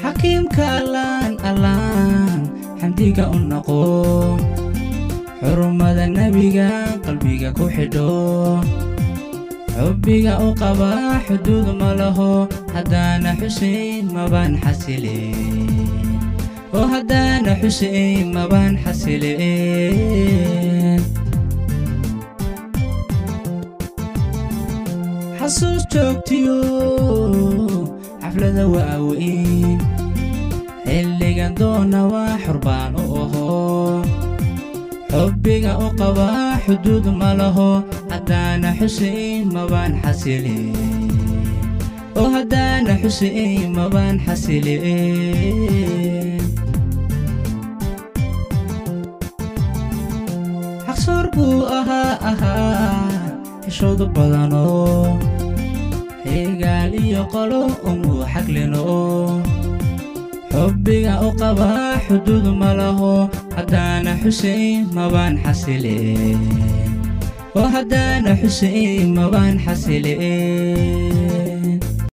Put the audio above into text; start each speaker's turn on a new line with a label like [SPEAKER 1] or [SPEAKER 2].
[SPEAKER 1] xakiimka allaan allaan xamdiga u noqo xurmada nebiga qalbiga ku xidho xubbiga u qaba xuduud ma laho haddaana xuseyn mabaan xasileen oo haddaana xuseyn mabaan xasileen xasuus joogtiyo xaflada waaweyn xilligan doona waa xurbaan u aho xubbiga u qaba xuduud ma laho haddaana xuseyn mabaan xasileen oo haddaana xuseyn mabaan xasileen xaqsoor buu ahaa ahaa xishoodu badanoo xigaal iyo qolo umuu xaglino xubbiga u qaba xuduud ma laho haddaana xuseyn mabaan xasileen oo haddaana xuseyn mabaan xasileen